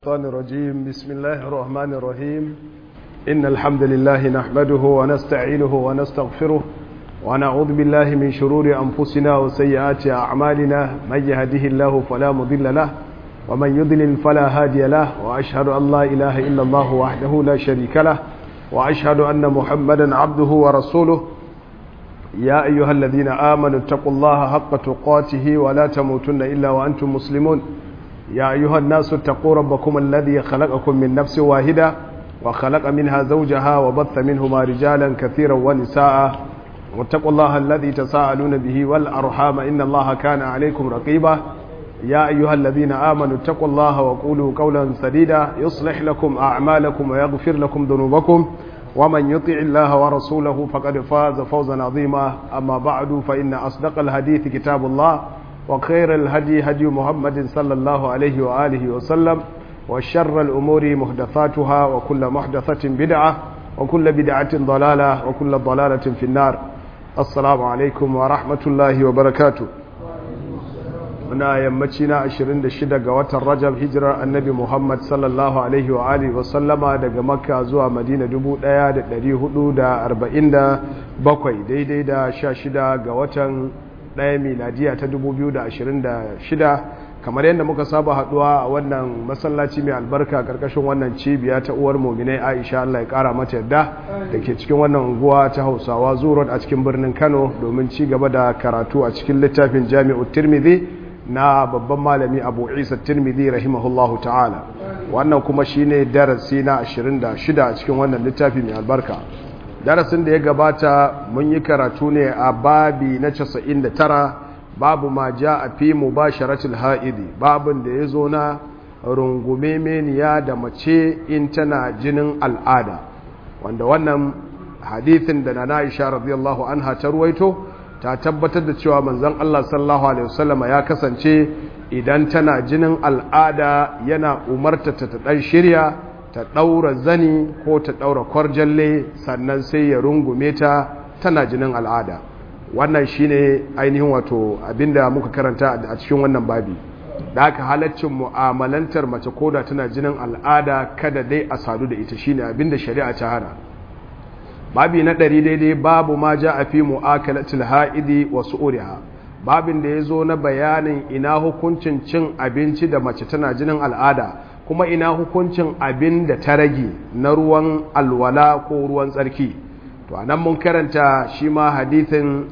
الشيطان الرجيم بسم الله الرحمن الرحيم إن الحمد لله نحمده ونستعينه ونستغفره ونعوذ بالله من شرور أنفسنا وسيئات أعمالنا من يهده الله فلا مضل له ومن يضلل فلا هادي له وأشهد أن لا إله إلا الله وحده لا شريك له وأشهد أن محمدا عبده ورسوله يا أيها الذين آمنوا اتقوا الله حق تقاته ولا تموتن إلا وأنتم مسلمون يا أيها الناس اتقوا ربكم الذي خلقكم من نفس واحدة وخلق منها زوجها وبث منهما رجالا كثيرا ونساء واتقوا الله الذي تساءلون به والأرحام إن الله كان عليكم رقيبا يا أيها الذين آمنوا اتقوا الله وقولوا قولا سديدا يصلح لكم أعمالكم ويغفر لكم ذنوبكم ومن يطع الله ورسوله فقد فاز فوزا عظيما أما بعد فإن أصدق الحديث كتاب الله وخير الهدي هدي محمد صلى الله عليه وآله وسلم وشر الأمور محدثاتها وكل محدثة بدعة وكل بدعة ضلالة وكل ضلالة في النار السلام عليكم ورحمة الله وبركاته muna yammaci na 26 ga watan rajab hijirar annabi muhammad sallallahu alaihi wa alihi wa sallama daga makka zuwa madina 1447 daidai da 16 ga watan ɗaya miladiya ta 2026 kamar yadda muka saba haduwa a wannan masallaci mai albarka karkashin wannan cibiya ta uwar mominai aisha allah ya kara mata yadda da ke cikin wannan unguwa ta hausawa zuwa a cikin birnin kano domin ci gaba da karatu a cikin littafin jami'u tirmidhi na babban malami abu isa tirmidhi rahimahullahu ta'ala wannan kuma shine darasi na 26 a cikin wannan littafi mai albarka darasin da ya gabata mun yi karatu ne a babi na 99 babu ma ja a fi mubasharatul ha'idi babin da ya zo na rungume meniya da mace in tana jinin al'ada wanda wannan hadithin da na Aisha radiyallahu anha ta ruwaito ta tabbatar da cewa manzon Allah sallallahu alaihi wasallama ya kasance idan tana jinin al'ada yana umarta ta dan shirya ta ɗaura zani ko ta ɗaura kwarjalle sannan sai ya rungume ta tana jinin al'ada wannan shine ainihin wato abinda muka karanta a cikin wannan babi da aka halaccin mu'amalantar mace koda tana jinin al'ada kada dai a sadu da ita shine abinda shari'a ta hana babi na ɗari daidai babu ma ja a fi mu'akalatul ha'idi wa su'uriha babin da ya zo na bayanin ina hukuncin cin abinci da mace tana jinin al'ada kuma ina hukuncin abin da ta rage na ruwan alwala ko ruwan tsarki to anan mun karanta shi ma hadithin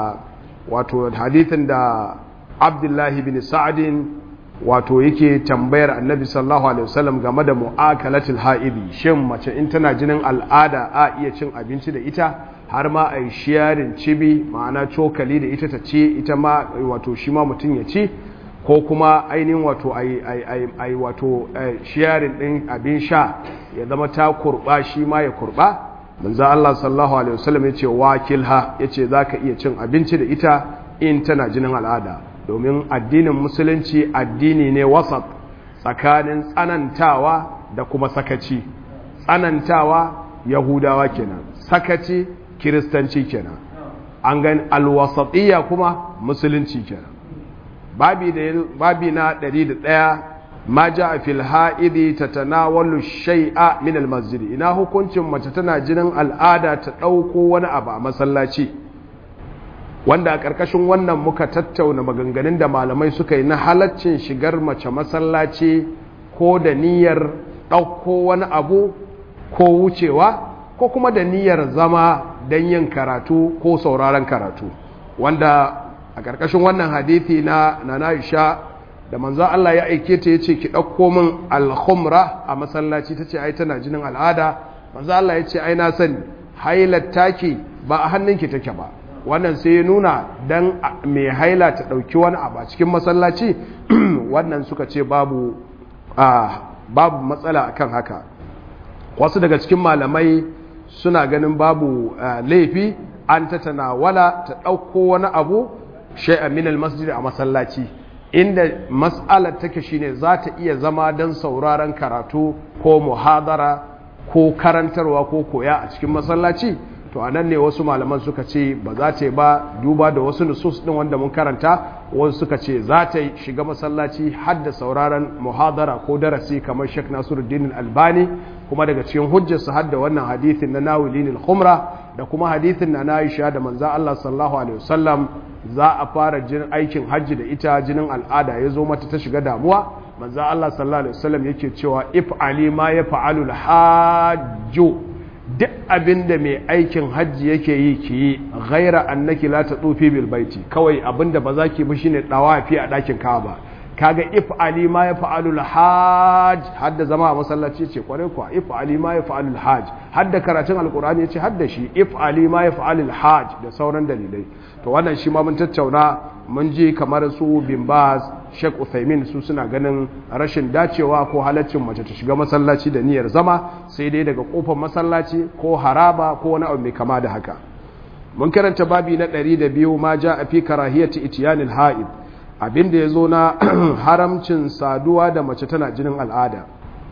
wato hadithin da abdullahi bin sa'adin wato yake tambayar annabi sallallahu alaihi wasallam game da mu'akalatul ha'idi shin mace in tana jinin al'ada a iya cin abinci da ita har ma a yi shiyarin cibi ma'ana cokali da ita ta ce ita ma wato shi ma mutum ya ci ko kuma ainihin wato ai wato shiyarin ɗin abin sha ya zama ta kurɓa shi ma ya kurɓa manzo Allah sallallahu alaihi wasallam yace wakilha yace zaka iya cin abinci da ita in tana jinin al'ada domin addinin musulunci addini ne wasat tsakanin tsanantawa da kuma sakaci tsanantawa yahudawa kenan sakaci kiristanci kenan an gani alwasatiyya kuma musulunci kenan babi da babi na 101 ma jaa fil haidi tatanawalu shay'a min al masjid ina hukuncin mace tana jinin al'ada ta dauko wani abu a masallaci wanda a karkashin wannan muka tattauna maganganun da malamai suka yi na halaccin shigar mace masallaci ko da niyyar dauko wani abu ko wucewa ko kuma da niyyar zama don yin karatu ko sauraron karatu wanda a ƙarƙashin wannan hadithi na Nanaisha da manzo Allah ya aike ta yace ki ɗauko min al-khumra a masallaci tace ai tana jinin al'ada manzo Allah yace ai na sani hailar taki ba a hannunki take ba wannan sai ya nuna dan mai haila ta ɗauki wani abu a cikin masallaci wannan suka ce babu babu matsala akan haka wasu daga cikin malamai suna ganin babu laifi an ta tanawala ta ɗauko wani abu shay'an min masjid a masallaci inda mas'alar take shine za ta iya zama don sauraron karatu ko muhadara ko karantarwa ko koya a cikin masallaci to to anan ne wasu malaman suka ce ba za ta yi ba duba da wasu nusus din wanda mun karanta wasu suka ce za ta shiga masallaci har da sauraron muhadara ko darasi kamar Sheikh Nasiruddin Albani kuma daga cikin hujjarsa har da wannan hadithin na Nawilin al-Khumra da kuma hadithin na Aisha da manzo Allah sallallahu alaihi wasallam za a fara jin aikin hajji da ita jinin al'ada ya zo mata ta shiga damuwa manzo Allah sallallahu alaihi wasallam yake cewa if ali ma ya fa'alu al-hajju duk abinda mai aikin hajji yake yi ki yi ghaira annaki la tatufi bil baiti kawai abinda ba za ki bi shine dawafi a dakin Kaaba kaga if ali ma ya fa'alu al-hajj hadda zama a masallaci ce kware kuwa if ali ma ya fa'alu al-hajj hadda karatun alqur'ani yace hadda shi if ali ma ya fa'alu al-hajj da sauran dalilai to wannan shi ma mun tattauna mun ji kamar su bin baz Sheikh Uthaymin su suna ganin rashin dacewa ko halaccin mace ta shiga masallaci da niyyar zama sai dai daga kofar masallaci ko haraba ko wani abu mai kama da haka mun karanta babi na 102 ma ja a fi karahiyati itiyanil ha'id abinda yazo na haramcin saduwa da mace tana jinin al'ada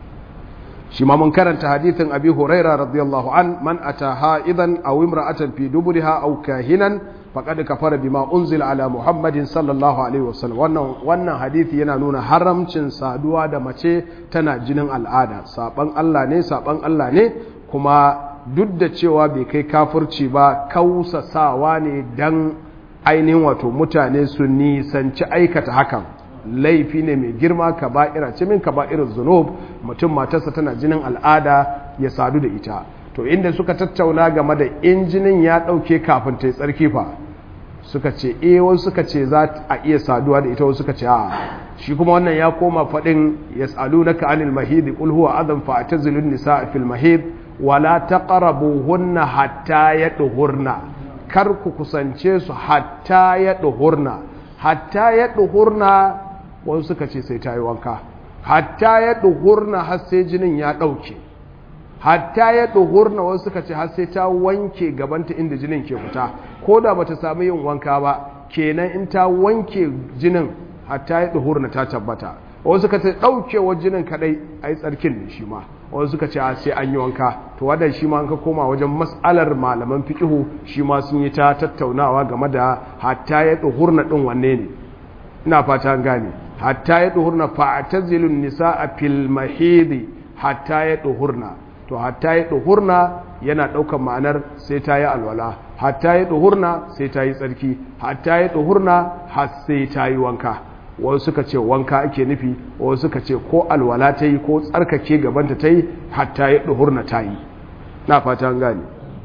shi ma mun karanta hadithin abi huraira radiyallahu an man ata ha'idan aw imra'atan fi duburiha aw kahinan faqad kafara bima unzila ala muhammadin sallallahu alaihi wasallam wannan wannan hadisi yana nuna haramcin saduwa da mace tana jinin al'ada saban Allah ne saban Allah ne kuma duk da cewa bai kai kafirci ba kausasawa ne dan ainihin wato mutane su nisanci aikata hakan laifi ne mai girma kaba'ira ce min kaba'irin zunub mutum matarsa tana jinin al'ada ya sadu da ita to inda suka tattauna game da injinin ya ɗauke kafin ta yi tsarki fa suka ce e wasu suka ce za a iya saduwa da ita wasu suka ce a shi kuma wannan ya koma faɗin ya tsalu na ka'anil mahidi ƙul huwa azan fa ta zilun nisa a fil mahid wala ta hunna hatta ya ɗuhurna kar ku kusance su hatta ya ɗuhurna hatta ya ɗuhurna wasu suka ce sai ta yi wanka hatta ya ɗuhurna har sai jinin ya ɗauke hatta ya ɗuhurna wasu suka ce har sai ta wanke gabanta inda jinin ke fita ko da bata samu yin wanka ba kenan in ta wanke jinin hatta ya ɗuhurna ta tabbata wasu suka ce ɗaukewar jinin kaɗai a yi tsarkin ne shi ma wasu suka ce sai an yi wanka to wadda shi ma an ka koma wajen mas'alar malaman fiƙihu shi ma sun yi ta tattaunawa game da hatta ya ɗuhurna ɗin wanne ne ina fata an gane hatta ya ɗuhurna fa'atazilun nisa a fil mahidi hatta ya ɗuhurna to hatta ya ɗuhurna yana ɗaukar ma'anar sai ta yi alwala hatta ya ɗuhurna sai ta yi tsarki hatta ya ɗuhurna har sai ta yi wanka wasu suka ce wanka ake nufi wasu suka ce ko alwala ta yi ko tsarkake gabanta ta yi hatta ya ɗuhurna ta yi na fata gane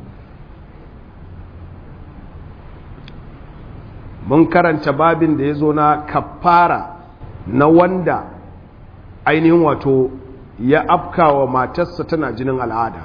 mun karanta babin da ya zo na kafara na wanda ainihin wato ya afka wa matarsa tana jinin al'ada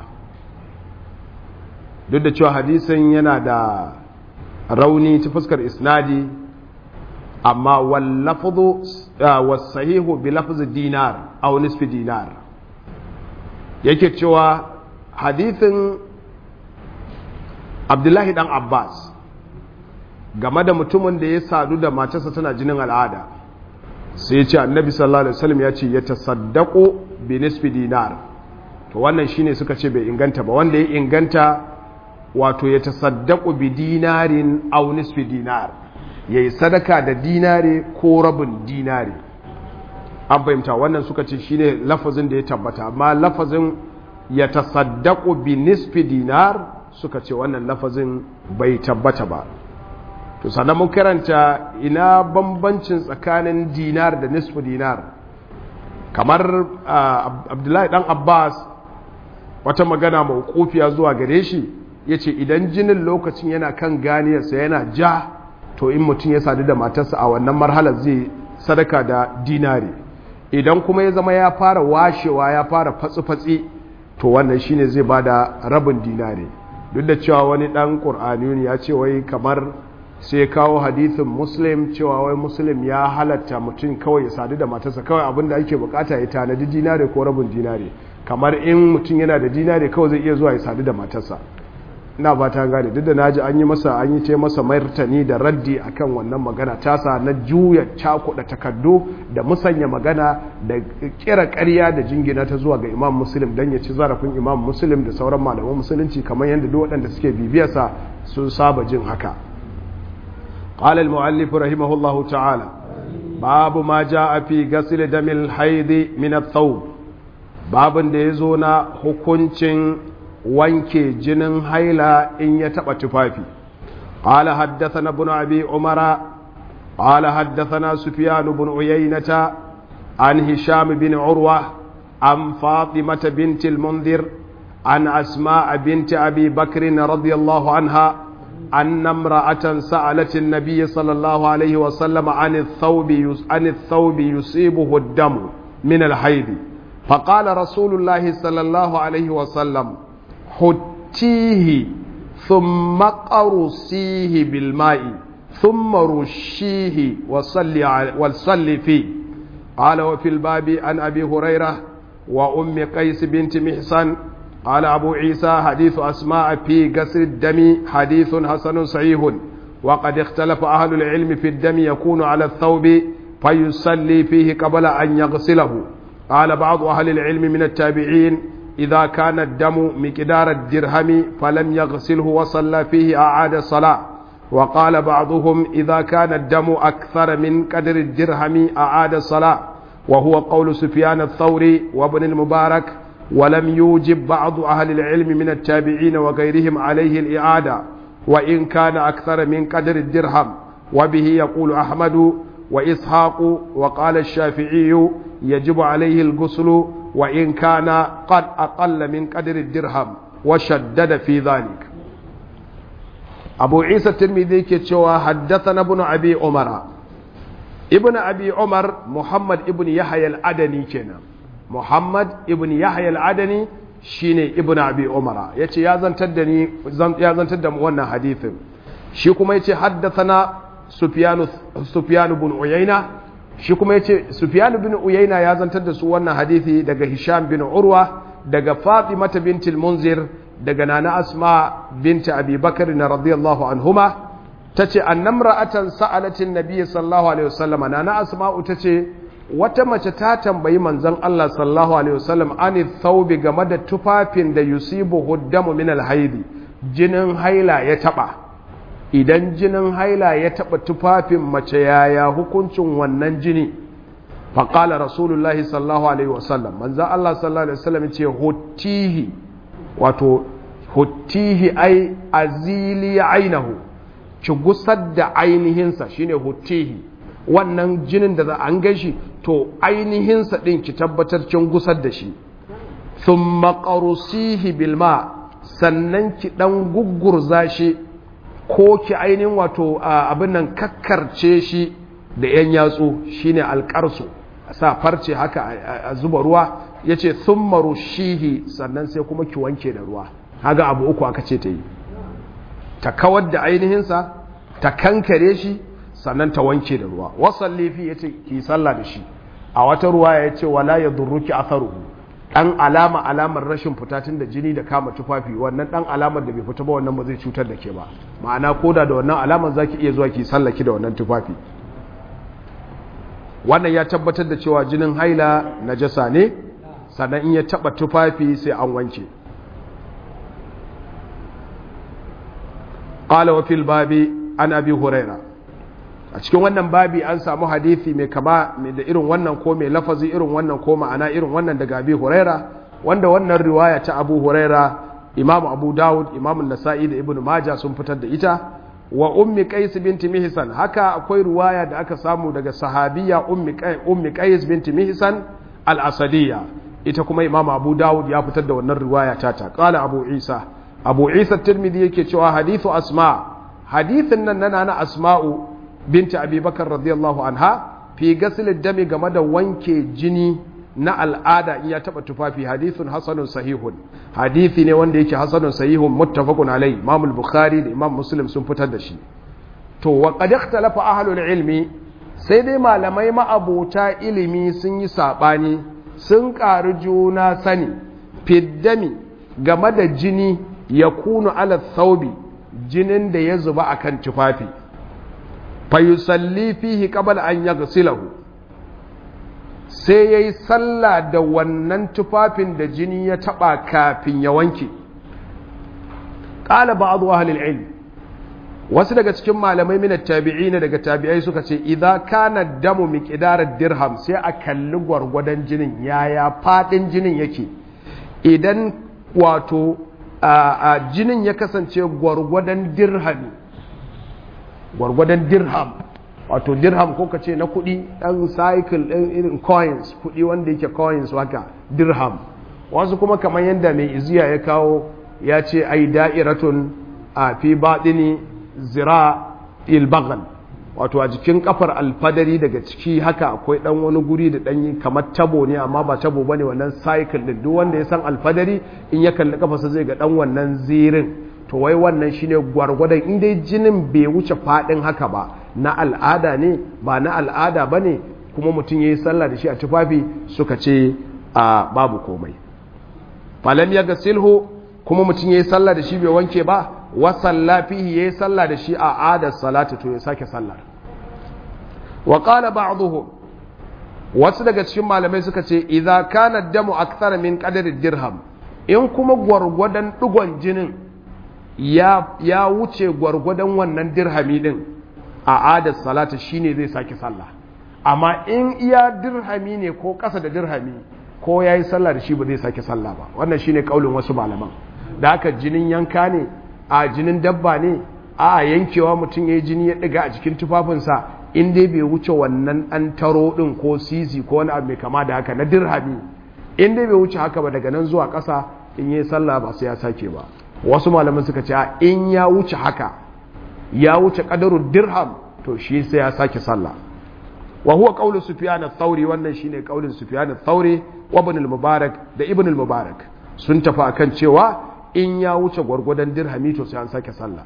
duk da cewa hadisin yana da rauni ta fuskar isnadi amma wallafudu wasahihu bi lafzi dinar aw nisfi dinar yake cewa hadisin abdullahi dan abbas game da mutumin da ya sadu da matarsa tana jinin al'ada sai ce annabi sallallahu alaihi wasallam ya ce ya tasaddaqu bi nisfi dinar to wannan shine suka ce bai inganta ba wanda ya inganta wato ya tasaddaqu bi dinarin aw nisfi dinar yayi sadaka da dinare ko rabin dinare an fahimta wannan suka ce shine lafazin da ya tabbata amma lafazin ya tasaddaqu bi nisfi dinar suka ce wannan lafazin bai tabbata ba to sannan mun karanta ina bambancin tsakanin dinar da nisfu dinar kamar abdullahi dan abbas wata magana mawukufiya zuwa gare shi ya ce idan jinin lokacin yana kan ganiyarsa yana ja to in mutum ya sadu da matarsa a wannan marhalar zai sadaka da dinari idan kuma ya zama ya fara washewa ya fara fatsi-fatsi to wannan shine zai bada rabin dinari duk da cewa wani dan ƙur'ani ya ce wai kamar sai kawo hadithin muslim cewa wai muslim ya halatta mutum kawai ya sadu da matarsa kawai abinda ake bukata ya tanadi dinare ko rabin dinare kamar in mutum yana da dinare kawai zai iya zuwa ya sadu da matarsa ina ba ta gane duk da naji an yi masa an yi ce masa martani da raddi akan wannan magana tasa na juya cakuɗa takardu da musanya magana da kira ƙarya da jingina ta zuwa ga imam muslim don ya ci zarafin imam muslim da sauran malaman musulunci kamar yadda duk waɗanda suke bibiyarsa sun saba jin haka قال المؤلف رحمه الله تعالى باب ما جاء في غسل دم الحيض من الثوب باب da yazo na hukuncin wanke jinin haila in ya taba tufafi قال حدثنا ابن ابي عمر قال حدثنا سفيان بن عيينة عن هشام بن عروة عن فاطمة بنت المنذر عن أسماء بنت أبي بكر رضي الله عنها أن امرأة سألت النبي صلى الله عليه وسلم عن الثوب عن الثوب يصيبه الدم من الحيض فقال رسول الله صلى الله عليه وسلم حتيه ثم قرصيه بالماء ثم رشيه وصلي وصلي فيه قال وفي الباب عن أبي هريرة وأم قيس بنت محسن قال أبو عيسى حديث أسماء في قصر الدم حديث حسن صحيح وقد اختلف أهل العلم في الدم يكون على الثوب فيصلي فيه قبل أن يغسله قال بعض أهل العلم من التابعين إذا كان الدم مقدار الدرهم فلم يغسله وصلى فيه أعاد الصلاة وقال بعضهم إذا كان الدم أكثر من قدر الدرهم أعاد الصلاة وهو قول سفيان الثوري وابن المبارك ولم يوجب بعض أهل العلم من التابعين وغيرهم عليه الإعادة وإن كان أكثر من قدر الدرهم وبه يقول أحمد وإسحاق وقال الشافعي يجب عليه الغسل وإن كان قد أقل من قدر الدرهم وشدد في ذلك أبو عيسى الترمذي كتشوى حدثنا ابن أبي عمر ابن أبي عمر محمد ابن يحيى الأدني كنا Muhammad ibn Yahya al-Adani shine ibn Abi Umara yace ya zantar da ni ya zantar da mu wannan hadisin shi kuma yace haddathana Sufyan Sufyan ibn Uyayna shi kuma yace Sufyan ibn Uyayna ya zantar da su wannan hadisi daga Hisham bin Urwa daga Fatima bint al-Munzir daga Nana Asma bint Abi Bakr radiyallahu anhuma tace annamra'atan sa'alatin nabiy sallallahu alaihi wasallam Nana Asma'u tace wata mace ta tambayi manzon Allah sallallahu alaihi wasallam ani thawbi game da tufafin da yusibu huddamu min alhaidi jinin haila ya taba idan jinin haila ya taba tufafin mace yaya hukuncin wannan jini faqala rasulullahi sallallahu alaihi wasallam manzon Allah sallallahu alaihi wasallam ce huttihi wato huttihi ai azili ainahu ki gusar da ainihinsa shine huttihi wannan jinin da za an gashi to ainihinsa ɗin ki tabbatar kin gusar da shi sun maƙarusihi bilma sannan ki ɗan gugurza shi ko ki ainihin wato abin nan kakkarce shi da ‘yan yatsu shine alƙarsu a sa farce haka a zuba ruwa ya ce sun marushihi sannan sai kuma ki wanke da ruwa haga abu uku aka ce ta yi ta kawar da ainihinsa ta kankare shi sannan ta wanke da ruwa wasan laifi ya ce ki sallah da shi a wata ruwa ya ce wala ya durruki atharuhu dan alama alamar rashin fita tun da jini da kama tufafi wannan dan alamar da bai fita ba wannan ba zai cutar da ke ba ma'ana koda da wannan alamar zaki iya zuwa ki sallaki da wannan tufafi wannan ya tabbatar da cewa jinin haila najasa ne sannan in ya taba tufafi sai an wanke qala wa fil babi an abi huraira a cikin wannan babi an samu hadithi mai kama da irin wannan ko mai lafazi irin wannan ko ma'ana irin wannan daga abi huraira wanda wannan riwaya ta abu huraira imam abu dawud imam nasa'i da ibn maja sun fitar da ita wa ummi qais binti mihsan haka akwai riwaya da aka samu daga sahabiya ummi qais ummi qais binti mihsan al-asadiyya ita kuma imam abu dawud ya fitar da wannan riwaya ta ta qala abu isa abu isa tirmidhi yake cewa hadithu asma hadithin nan nana na asma'u binta abubakar radiyallahu anha fi gasilin dami game da wanke jini na al'ada in ya taba tufafi hadithun hasanun sahihun hadithi ne wanda yake hasanun sahihun muttafaqun alai imam bukhari da imam muslim sun fitar da shi to wa qad ikhtalafa ahlul ilmi sai dai malamai ma'abota ilimi sun yi sabani sun ƙari juna sani fiddami game da jini yakunu ala thawbi jinin da ya zuba akan tufafi fa yusalli fihi qabla an yaghsilahu sai yayi sallah da wannan tufafin da jini ya taba kafin ya wanke qala ba'd ahli al-ilm wasu daga cikin malamai minat tabi'in daga tabi'ai suka ce idza kana damu miqdarar dirham sai a kalli gwargwadon jinin yaya fadin jinin yake idan wato a jinin ya kasance gwargwadon dirhami gwargwadon dirham wato dirham ko ka ce na kudi dan cycle din irin coins kudi wanda yake coins haka dirham wasu kuma kamar yadda mai iziya ya kawo ya ce ai da'iratun a fi baɗini zira ilbagal wato a jikin kafar alfadari daga ciki haka akwai dan wani guri da dan kamar tabo ne amma ba tabo bane wannan cycle din duk wanda ya san alfadari in ya kalli kafarsa zai ga dan wannan zirin to wai wannan shine gwargwadon in dai jinin bai wuce fadin haka ba na al'ada ne ba na al'ada bane kuma mutum yayi sallah da shi a tufafi suka ce a babu komai falam ya gasilhu kuma mutum yayi sallah da shi bai wanke ba wa salla fihi yayi sallah da shi a adar salatu to ya sake sallar wa qala ba'dhum wasu daga cikin malamai suka ce idza kana damu akthar min qadari dirham in kuma gwargwadon digon jinin ya ya wuce gwargwadon wannan dirhami din a adar salatu shine zai sake sallah amma in iya dirhami ne ko kasa da dirhami ko yayi sallah da shi ba zai sake sallah ba wannan shine kaulin wasu malaman da haka jinin yanka ne a jinin dabba ne a yankewa mutum ya yi jini ya ɗiga a cikin tufafinsa in dai bai wuce wannan an taro ɗin ko sisi ko wani abu mai kama da haka na dirhami in dai bai wuce haka ba daga nan zuwa ƙasa in yi sallah ba sai ya sake ba wasu malaman suka ce in ya wuce haka ya wuce ƙadarun dirham to shi sai ya sake sallah wa huwa qawlu sufyan ath-thawri wannan shine qaulin sufyan ath-thawri wa ibn al-mubarak da ibn al-mubarak sun tafi akan cewa in ya wuce gwargwadon dirhami to sai an sake sallah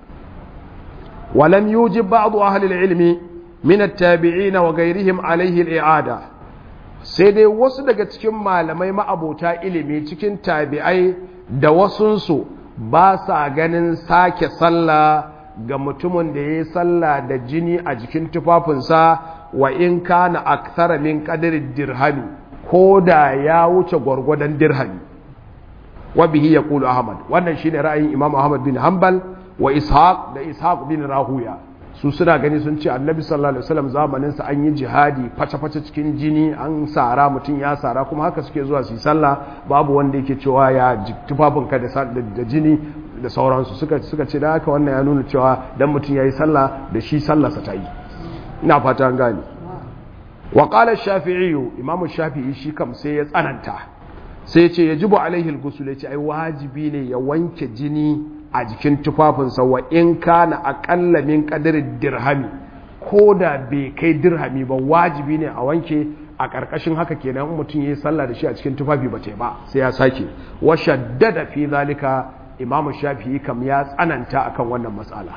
walam yujib ba'd ahli al-ilmi min at-tabi'in wa ghayrihim alayhi al-i'ada sai dai wasu daga cikin malamai ma'abota ilimi cikin tabi'ai da wasunsu ba sa ganin sake sallah ga mutumin da ya yi sallah da jini a jikin tufafinsa wa in kana akthara min qadri dirhami ko da ya wuce gwargwadon dirhami wa bihi yaqulu ahmad wannan shine ra'ayin imam ahmad bin hanbal wa ishaq da ishaq bin rahuya su suna gani sun ce annabi sallallahu alaihi wasallam zamanin sa an yi jihadi face face cikin jini an sara mutum ya sara kuma haka suke zuwa su yi sallah babu wanda yake cewa ya tufafin ka da jini da sauransu suka suka ce da haka wannan ya nuna cewa dan mutum yayi sallah da shi sallarsa ta yi ina fata an gane wa qala ash-shafi'i imamu shafi'i shi kam sai ya tsananta sai ce ya jibu alaihil gusul ya ce ai wajibi ne ya wanke jini a jikin tufafinsa wa in kana aƙalla min ƙadirin dirhami ko da bai kai dirhami ba wajibi ne a wanke a ƙarƙashin haka kenan mutum ya yi sallah da shi a cikin tufafi ba ce ba sai ya sake wa shaddada fi zalika imamu shafi'i kam ya tsananta akan wannan matsala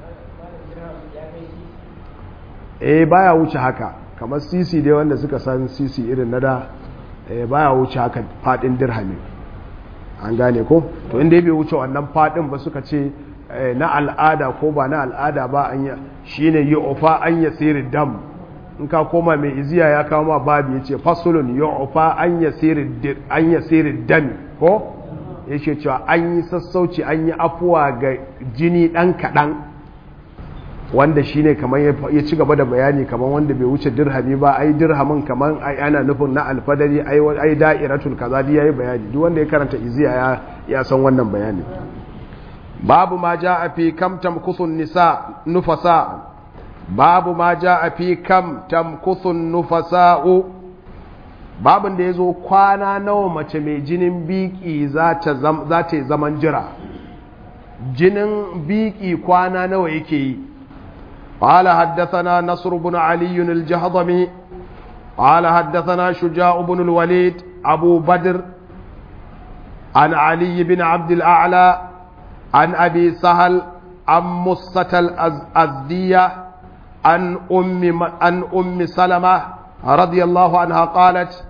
eh baya wuce haka kamar sisi dai wanda suka san sisi irin na da baya wuce haka fadin dirhami an gane ko to inda bai wuce wannan fadin ba suka ce na al'ada ko ba na al'ada ba an yi shine yi ofa an ya siri dam in ka koma mai iziya ya kawo ma babu ya ce fasulun yi ofa an ya siri dam ko ya ce cewa an yi sassauci an yi afuwa ga jini ɗan kaɗan wanda shine kamar ya ci gaba da bayani kamar wanda bai wuce dirhami ba ai dirhamin kamar ai ana nufin na alfadari ai ai da'iratul kaza dai yayi bayani duk wanda ya karanta iziya ya ya san wannan bayani babu ma jaa fi kam tamkuthun nisa nufasa babu ma jaa fi kam tamkuthun nufasa'u babin da yazo kwana nawa mace mai jinin biki za ta za ta zaman jira jinin biki kwana nawa yake yi قال حدثنا نصر بن علي الجهضمي قال حدثنا شجاع بن الوليد أبو بدر عن علي بن عبد الأعلى عن أبي سهل عن مصة الأزدية عن أم, عن أم سلمة رضي الله عنها قالت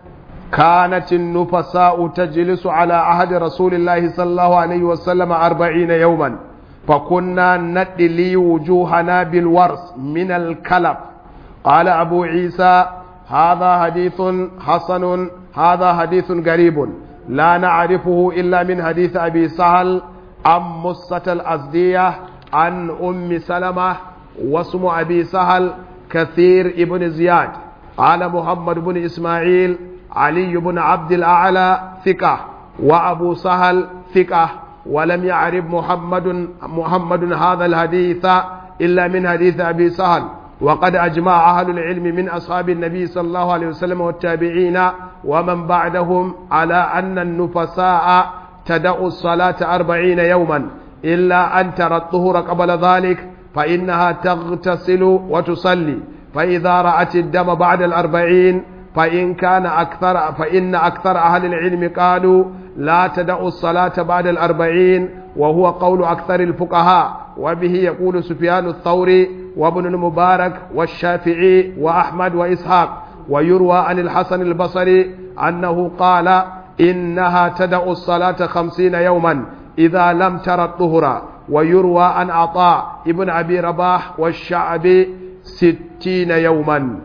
كانت النفساء تجلس على عهد رسول الله صلى الله عليه وسلم أربعين يوما فكنا ندلي وجوهنا بالورس من الكلب قال أبو عيسى هذا حديث حسن هذا حديث غريب لا نعرفه إلا من حديث أبي سهل عن مصة الأزدية عن أم سلمة واسم أبي سهل كثير ابن زياد قال محمد بن إسماعيل علي بن عبد الأعلى ثقة وأبو سهل ثقة ولم يعرف محمد محمد هذا الحديث إلا من حديث أبي سهل وقد أجمع أهل العلم من أصحاب النبي صلى الله عليه وسلم والتابعين ومن بعدهم على أن النفساء تدع الصلاة أربعين يوما إلا أن ترى الطهر قبل ذلك فإنها تغتسل وتصلي فإذا رأت الدم بعد الأربعين فإن كان أكثر فإن أكثر أهل العلم قالوا لا تدع الصلاة بعد الأربعين وهو قول أكثر الفقهاء وبه يقول سفيان الثوري وابن المبارك والشافعي وأحمد وإسحاق ويروى عن الحسن البصري أنه قال إنها تدع الصلاة خمسين يوما إذا لم ترى الطهر ويروى عن عطاء ابن أبي رباح والشعبي ستين يوما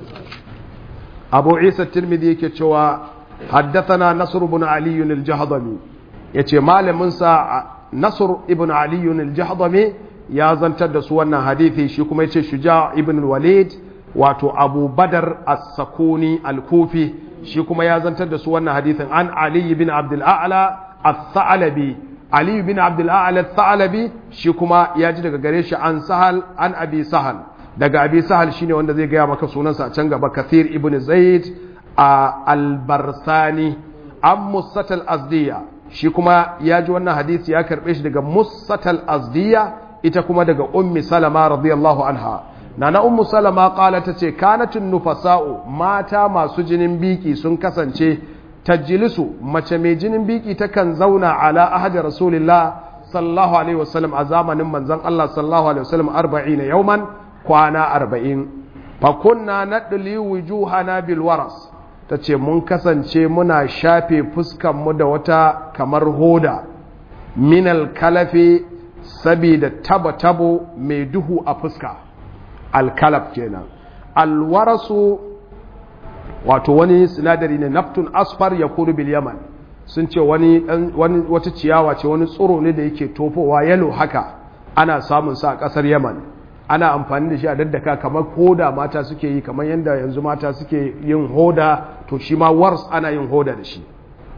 أبو عيسى الترمذي كتشوى حدثنا نصر بن علي الجهضمي يتي مال منسى نصر ابن علي الجهضمي ya zantar da su wannan hadithi shi kuma yace shuja ibn walid wato abu badar as-sakuni al-kufi shi kuma ya zantar da su wannan hadithin an ali ibn abdul a'la as-sa'labi ali ibn abdul a'la as-sa'labi shi kuma ya ji daga gare shi an sahal an abi sahal daga abi sahal shine wanda zai gaya maka sunansa a can gaba kathir ibn zaid al-barsani an musatal azdiya shi kuma ya ji wannan hadisi ya karbe shi daga musatal azdiya ita kuma daga ummi salama radiyallahu anha nana ummu salama kala ta ce kanatun nufasa'u mata masu jinin biki sun kasance tajilisu mace mai jinin biki takan zauna ala ahadi rasulillah sallallahu alaihi wasallam a zamanin manzon Allah sallallahu alaihi wasallam 40 yauman kwana 40 fa kunna nadli wujuhana bil waras tace mun kasance muna shafe fuskan mu da wata kamar hoda minal kalafi sabida tabo-tabo mai duhu a fuska alkalaf kenan alwarasu wato wani sinadari ne naftun asfar ya kuru bil yaman sun ce wani, wani wata ciyawa ce wani tsoro ne da yake tofowa yalo haka ana samun sa a kasar yaman ana amfani da shi a daddaka kamar hoda mata suke yi kamar yadda yanzu mata suke yin hoda to shi ma wars ana yin hoda da shi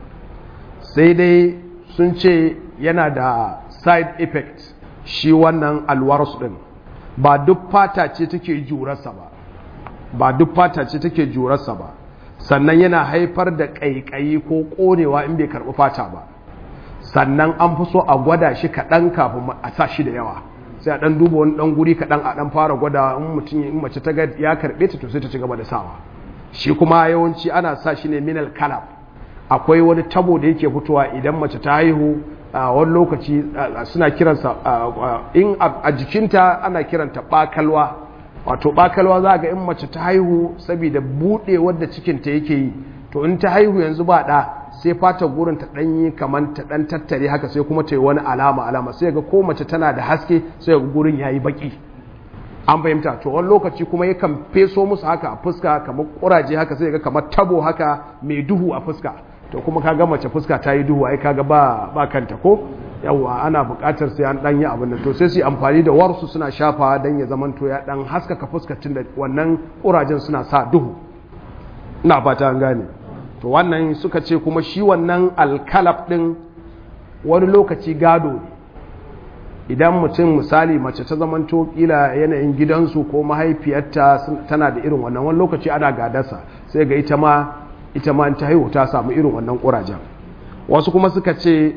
sai dai sun ce yana da side effect shi wannan alwarsu din ba duk fata ce take jurarsa ba ba duk fata ce take jurarsa ba sannan yana haifar da ƙaiƙayi ko ƙonewa in bai karɓi fata ba sannan an fi so a gwada shi kaɗan kafin a sa shi da yawa sai a ɗan duba wani ɗan guri kaɗan a ɗan fara gwada in mutum in mace ta ya karɓe ta to sai ta ci gaba da sawa shi kuma yawanci ana sa shi ne minal kalab akwai wani tabo da yake fitowa idan mace ta haihu a wani lokaci suna kiransa in a jikinta ana kiranta bakalwa wato bakalwa za ga in mace ta haihu saboda buɗe wadda cikinta yake yi to in ta haihu yanzu ba ɗa sai fata gurin ta ɗanyi kamar ta ɗan tattare haka sai kuma ta yi wani alama alama sai ga ko mace tana da haske sai ga gurin yayi baki an fahimta to wani lokaci kuma yakan feso musu haka a fuska kamar kuraje haka sai ga kamar tabo haka mai duhu a fuska to kuma kaga mace fuska ta yi duhu ai kaga ba ba kanta ko yawa ana buƙatar sai an dan yi abin da to sai su amfani da warsu suna shafa dan ya zaman to ya dan haskaka fuskar tunda wannan kurajen suna sa duhu ina fata an gane to wannan suka ce kuma shi wannan alkalaf din wani lokaci gado ne idan mutum misali mace ta zamanto kila yanayin gidansu ko mahaifiyarta tana da irin wannan wani lokaci ana gadarsa sai ga ita ma ita ma ta haihu ta samu irin wannan ƙurajen wasu kuma suka ce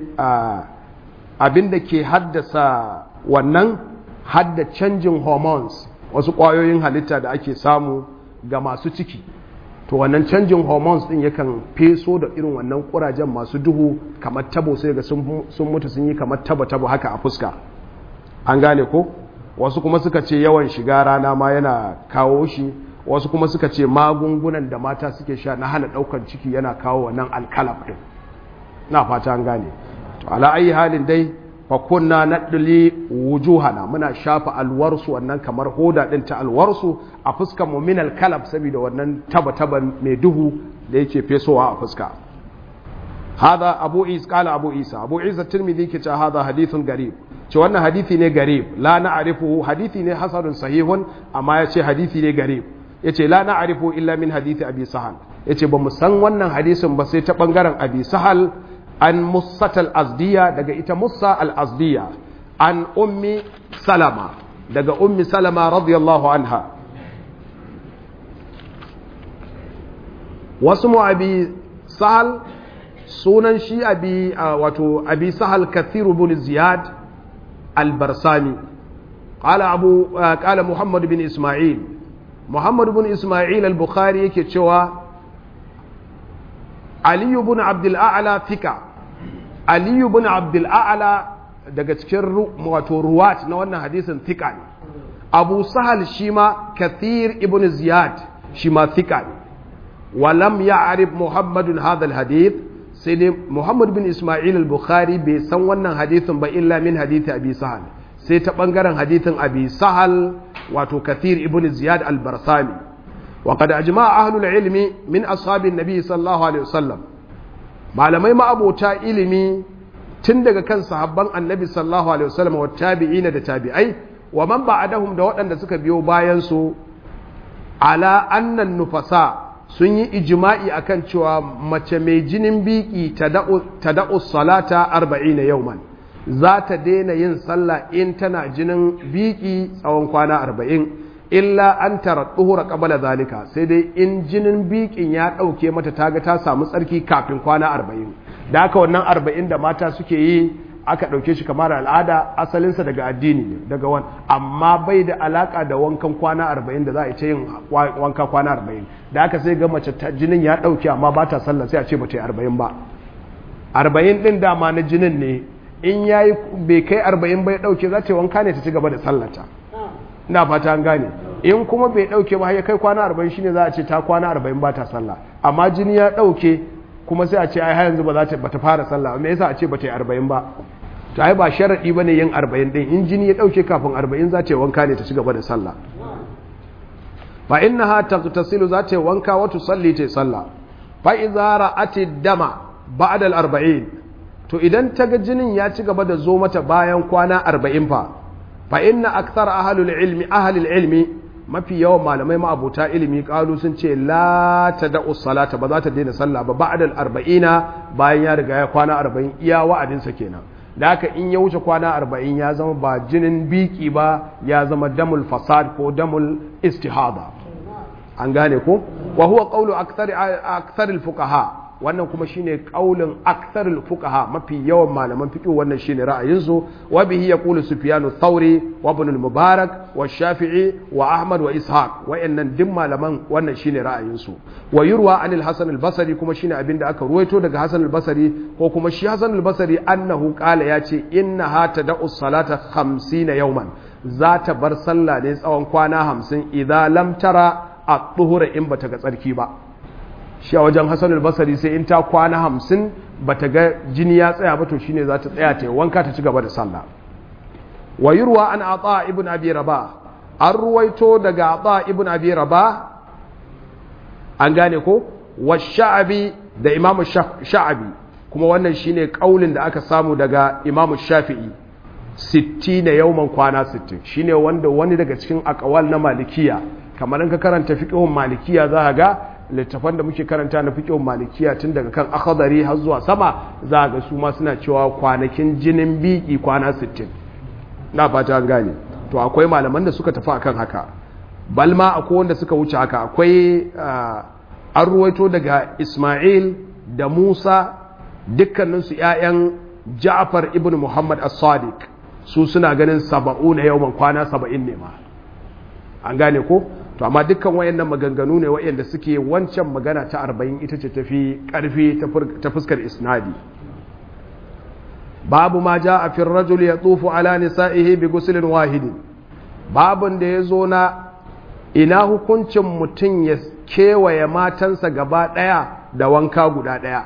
abin da ke haddasa wannan hadda canjin hormones wasu ƙwayoyin halitta da ake samu ga masu ciki to wannan canjin hormones din yakan feso da irin wannan ƙurajen masu duhu kamar tabo sai ga sun mutu sun yi kamar tabo-tabo haka a fuska an gane ko wasu kuma suka ce yawan shiga rana ma yana kawo shi wasu kuma suka ce magungunan da mata suke sha na hana daukan ciki yana kawo wannan alkalaf din na fata an gane to ala ayi halin dai fa kunna nadli wujuhana muna shafa alwarsu wannan kamar hoda din ta alwarsu a fuskar mu min alkalaf saboda wannan taba taban mai duhu da yake fesowa a fuska hada abu is kala abu isa abu isa tirmidhi ke ce hada hadithun garib ce wannan hadithi ne garib la na'rifu hadithi ne hasanun sahihun amma ya ce hadithi ne garib ya ce la na'rifu illa min hadithi abi sahal ya ce ba mu san wannan hadisin ba sai ta bangaren abi sahal an musatal azdiya daga ita musa al azdiya an ummi salama daga ummi salama radiyallahu anha wasu mu abi sahal sunan shi abi wato abi sahal kathiru bin ziyad al-barsani qala abu qala muhammad bin isma'il muhammad bin isma'il al-bukhari yake cewa ali ibn abd al-a'la fika ali ibn abd al-a'la daga cikin wato ruwat na wannan hadisin fika ne abu sahal shima kathir ibn ziyad shima fika ne ولم يعرف محمد هذا الحديث sai dai Muhammad bin Ismail al-Bukhari bai san wannan hadithin ba illa min hadithi Abi Sahal sai ta bangaren hadithin Abi Sahal wato Kathir ibn Ziyad al-Barsami wa qad ajma'a ahlul ilmi min ashabin nabi sallallahu alaihi wasallam malamai ma'abota ilimi tun daga kan sahabban annabi sallallahu alaihi wasallam wa tabi'ina da tabi'ai wa man ba'adahum da waɗanda suka biyo bayan su ala annan nufasa sun yi ijima'i akan cewa mace mai jinin biki ta da'u salata arba'in na yauman za ta daina yin sallah in tana jinin biki tsawon kwana arba'in illa an tara ɗuhura ƙabala zalika sai dai in jinin bikin ya ɗauke mata ta ga ta samu tsarki kafin kwana arba'in da aka wannan arba'in da mata suke yi aka ɗauke shi kamar al'ada asalinsa daga addini ne daga wani amma bai da alaka da wankan kwana arba'in da za a ce yin wanka kwana arba'in da aka sai ga mace jinin ya ɗauke amma ba ta sallah sai a ce ba ta yi arba'in ba arba'in ɗin dama na jinin ne in ya yi bai kai arba'in bai ɗauke za ta yi wanka ne ta ci gaba da sallata ina fata an gane in kuma bai ɗauke ba ya kai kwana arba'in shine za a ce ta kwana arba'in ba ta sallah amma jini ya ɗauke kuma sai a ce ai yanzu ba za ta bata fara sallah me yasa a ce bata yi arba'in ba to ai ba sharadi bane yin arba'in din in jini ya dauke kafin arba'in za ta yi wanka ne ta ci gaba da sallah fa innaha tagtasilu za ta yi wanka wa tusalli ta yi sallah fa idza ra'ati dama ba'da al-arba'in to idan ta ga jinin ya ci gaba da zo mata bayan kwana arba'in fa fa inna akthar ahlul ilmi ahlul ilmi mafi yawan malamai ma'abuta ilimi kalu sun ce la ta da'u salata ba za ta daina sallah ba ba'da arba'ina bayan ya riga ya kwana arba'in iya wa'adinsa kenan da haka in ya wuce kwana arba'in ya zama ba jinin biki ba ya zama damul fasad ko damul istihada an gane ko wa huwa qawlu akthar akthar fuqaha wannan kuma shine kaulin aktharul fuqaha mafi yawan malaman fiqh wannan shine ra'ayinsu wa bihi yaqulu sufyan ath-thawri wa ibn al-mubarak wa shafi'i wa ahmad wa ishaq wayannan duk malaman wannan shine ra'ayinsu wa yurwa anil hasan al-basri kuma shine abinda aka ruwaito daga hasan al-basri ko kuma shi hasan al-basri annahu qala yace innaha tad'u salata 50 yawman za ta bar sallah ne tsawon kwana 50 idza lam tara at-tuhura in bata ga tsarki ba shi a wajen hassan albasari sai in ta kwana hamsin ba ta ga jini ya tsaya ba to shine za ta tsaya ta yi wanka ta ci gaba da sallah wa yurwa an ata ibn abi raba an ruwaito daga ata ibn abi raba an gane ko wa sha'abi da imamu sha'abi kuma wannan shine kaulin da aka samu daga imamu shafi'i 60 na yauman kwana 60 shine wanda wani daga cikin akawal na malikiya kamar in ka karanta fiqhun malikiya za ga littafan da muke karanta na fiqhun malikiya tun daga kan akhdari har zuwa sama za ga su ma suna cewa kwanakin jinin biki kwana 60 na fata an gane to akwai malaman da suka tafi akan haka balma akwai wanda suka wuce haka akwai an ruwaito daga Ismail da Musa dukkaninsu ‘ya'yan Ja'far ibn Muhammad as-Sadiq su suna ganin saba'u na yawon kwana saba'in ne ma an gane ko to amma dukkan wayannan maganganu ne wayanda suke wancan magana ta arba'in ita ce tafi karfi ta fuskar isnadi babu ma ja a fin rajul ya tsufu ala nisa'ihi bi gusulin wahidin babun da ya zo na ina hukuncin mutum ya kewaye matansa gaba ɗaya da wanka guda ɗaya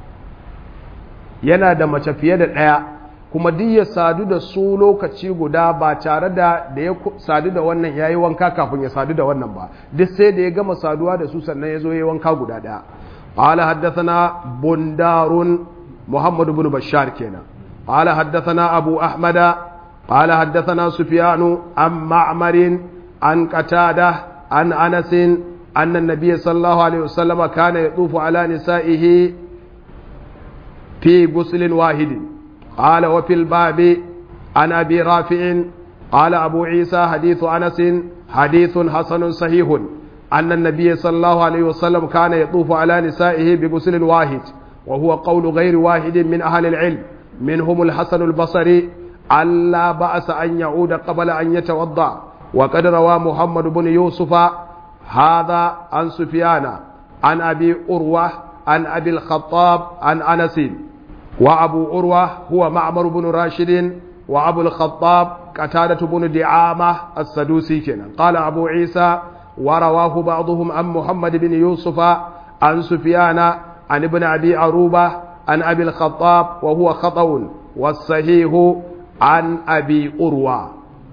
yana da mace fiye da ɗaya kuma duk ya sadu da su lokaci guda ba tare da da ya sadu da wannan ya yi wanka kafin ya sadu da wannan ba duk sai da ya gama saduwa da su sannan ya zo ya yi wanka guda ɗaya قال حدثنا بندار محمد بن بشار كنا قال حدثنا أبو أحمد قال حدثنا سفيان عن معمر عن قتادة عن أنس أن النبي صلى الله عليه وسلم كان يطوف على نسائه في غسل واحد قال وفي الباب عن أبي رافع قال أبو عيسى حديث أنس حديث حسن صحيح أن النبي صلى الله عليه وسلم كان يطوف على نسائه بغسل واحد وهو قول غير واحد من أهل العلم منهم الحسن البصري ألا بأس أن يعود قبل أن يتوضأ وقد روى محمد بن يوسف هذا عن سفيان عن أبي أروة عن أبي الخطاب عن أنس وأبو أروة هو معمر بن راشد وأبو الخطاب قتادة بن دعامة السدوسي كنا قال أبو عيسى ورواه بعضهم عن محمد بن يوسف عن سفيان عن ابن أبي عروبة عن أبي الخطاب وهو خطأ والصحيح عن أبي أروى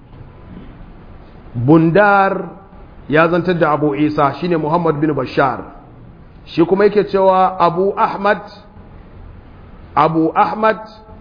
بندار ya zantar da abu isa shine muhammad bin bashar shi kuma yake cewa abu ahmad abu ahmad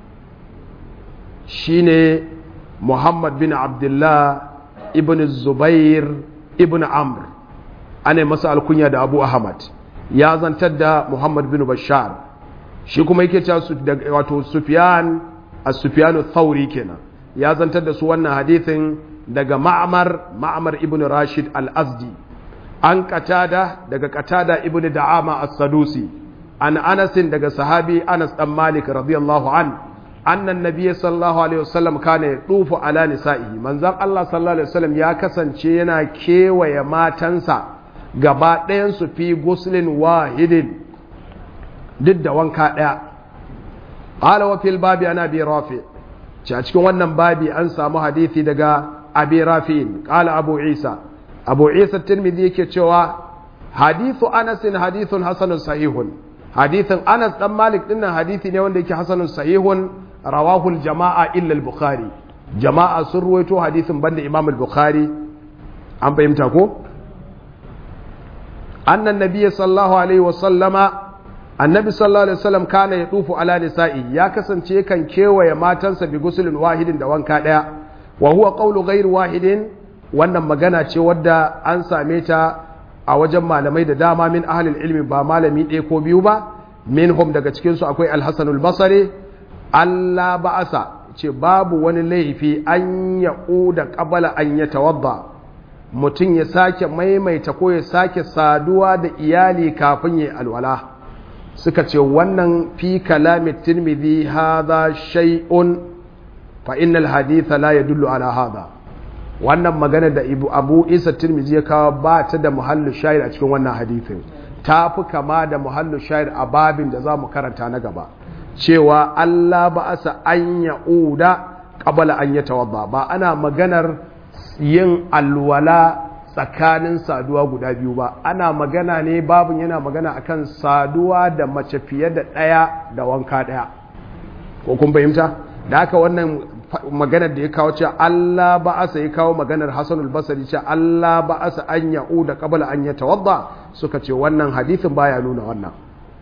shine muhammad bin abdullah ibn zubair ibn amr ana masa alkunya da abu ahmad ya zantar da muhammad bin bashar shi kuma yake cewa wato sufyan as-sufyan thauri kenan ya zantar da su wannan hadithin daga ma'amar ma'amar ibn rashid al-azdi an katada daga katada ibn da'ama as-sadusi an anasin daga sahabi anas dan malik radiyallahu an annan nabiy sallallahu alaihi wasallam kana yadufu ala nisa'ihi manzon Allah sallallahu alaihi wasallam ya kasance yana kewaye matansa gaba ɗayan su fi guslin wahidin duk da wanka ɗaya qala wa fil babi ana bi rafi a cikin wannan babi an samu hadisi daga abi rafi'in qala abu isa abu isa tirmidhi yake cewa hadithu anas hadithun hasanun sahihun hadithin anas dan malik din nan hadithi ne wanda yake hasanun sahihun rawahul jama'a illa al-bukhari jama'a sun ruwaito hadithin banda imam al-bukhari an fahimta ko annan nabiyyi sallallahu alaihi wa sallama annabi sallallahu alaihi wasallam kana yadufu ala nisa'i ya kasance kan kewaye matansa bi gusulin wahidin da wanka daya wa huwa qawlu ghayr wahidin wannan magana ce wadda an same ta a wajen malamai da dama min ahlil ilmi ba malami ɗaya ko biyu ba minhum daga cikin su akwai al-hasan al-basri Allah ba'asa ce babu wani laifi an da qabala an yatawadda mutum ya sake maimaita ko ya sake saduwa da iyali kafin ya alwala suka ce wannan fi kalamin tirmidhi hadha shay'un fa innal haditha la yadullu ala hadha wannan magana da ibu abu isa tirmidhi ya kawo ba ta da muhallu shayar a cikin wannan hadithin ta fi kama da muhallu shayar a babin da za mu karanta na gaba cewa Allah ba asa an ya'uda qabala an yatawadda ba ana maganar yin alwala tsakanin saduwa guda biyu ba ana magana ne babin yana magana akan saduwa da mace fiye da ɗaya da wanka ɗaya ko kun fahimta da haka wannan maganar da ya kawo ce Allah ba asa ya kawo maganar Hassan al-Basri ce Allah ba asa an ya'u da qabla an yatawadda suka ce wannan hadisin baya nuna wannan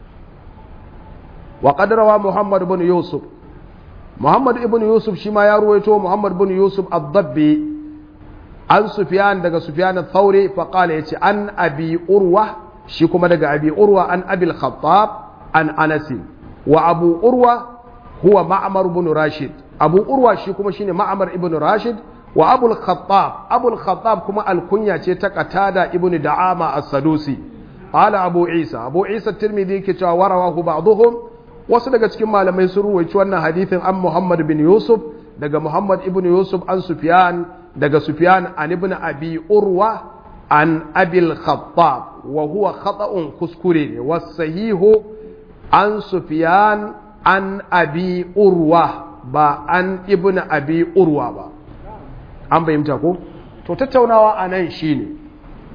wa qad rawa Muhammad ibn Yusuf Muhammad ibn Yusuf shi ma ya ruwaito Muhammad ibn Yusuf ad-Dabbi an Sufyan daga Sufyan al-Thawri fa qala yace an Abi Urwa shi kuma daga Abi Urwa an Abi al-Khattab an Anas wa Abu Urwa huwa Ma'mar ibn Rashid Abu Urwa shi kuma shine Ma'mar ibn Rashid wa Abu al-Khattab Abu al-Khattab kuma alkunya ce ta Qatada ibn Da'ama as-Sadusi qala Abu Isa Abu Isa Tirmidhi ke cewa warawahu ba'dhum wasu daga cikin malamai sun ruwaici wannan hadithin an Muhammad bin Yusuf daga Muhammad ibn Yusuf an Sufyan daga Sufyan an ibn Abi Urwa an Abil Khattab wa huwa khata'un kuskure ne wasahihu an Sufyan an Abi Urwa ba an ibn Abi Urwa ba an bayyanta ko to tattaunawa anan shine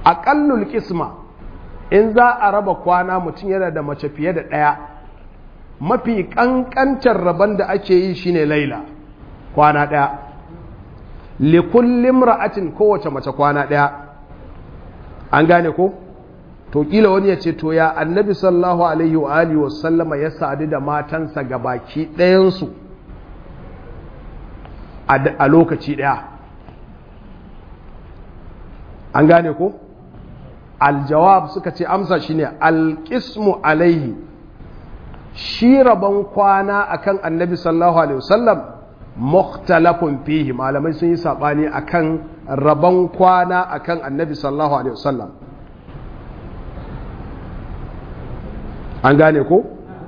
aƙallul ƙisma in za a raba kwana mutum yana da mace fiye da ɗaya mafi ƙanƙantar rabon da ake yi shine laila kwana ɗaya likullin ra'atin kowace mace kwana ɗaya an gane ko to kila wani ya ce to ya annabi sallallahu alaihi wa alihi wa sallama ya sadu da matansa ga baki ɗayansu a lokaci ɗaya an gane ko aljawab suka ce amsa shine alƙismu alaihi shi rabon kwana akan annabi sallallahu alaihi wasallam mukhtalafun fihi malamai sun yi sabani akan rabon kwana akan annabi sallallahu alaihi wasallam an gane ko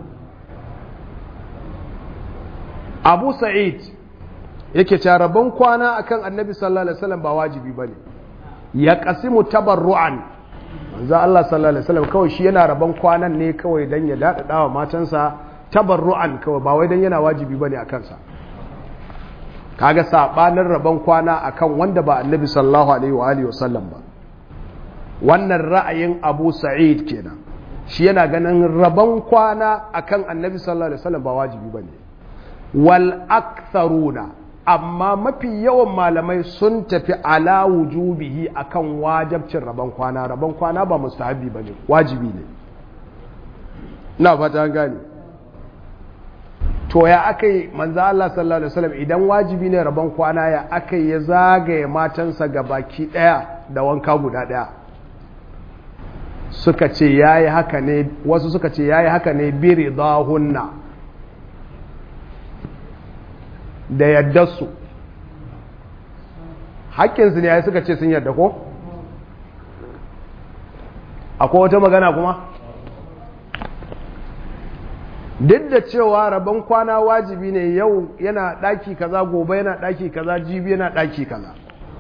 abu sa'id yake cewa rabon kwana akan annabi sallallahu alaihi wasallam ba wajibi bane ya qasimu tabarru'an manzo Allah sallallahu alaihi wasallam kawai shi yana rabon kwanan ne kawai dan ya dada wa matansa tabarru'an kawai ba wai dan yana wajibi bane a kansa kaga sabanin rabon kwana akan wanda ba annabi sallallahu alaihi wa alihi wasallam ba wannan ra'ayin Abu Sa'id kenan shi yana ganin rabon kwana akan annabi sallallahu alaihi wasallam ba wajibi bane wal aktharuna amma mafi yawan malamai sun tafi ala wujubihi akan wajabcin rabon kwana rabon kwana ba mustahabi bane wajibi ne ina fata an gane to ya aka yi manzo Allah sallallahu alaihi wasallam idan wajibi ne rabon kwana ya aka ya zagaye matansa ga baki daya da wanka guda daya suka ce yayi haka ne wasu suka ce yayi haka ne bi ridahunna da yaddarsu haƙƙinsu ne ya suka ce sun yadda ko? akwai wata magana kuma? duk da cewa rabon kwana wajibi ne yau yana ɗaki kaza gobe yana ɗaki kaza jibi yana ɗaki kaza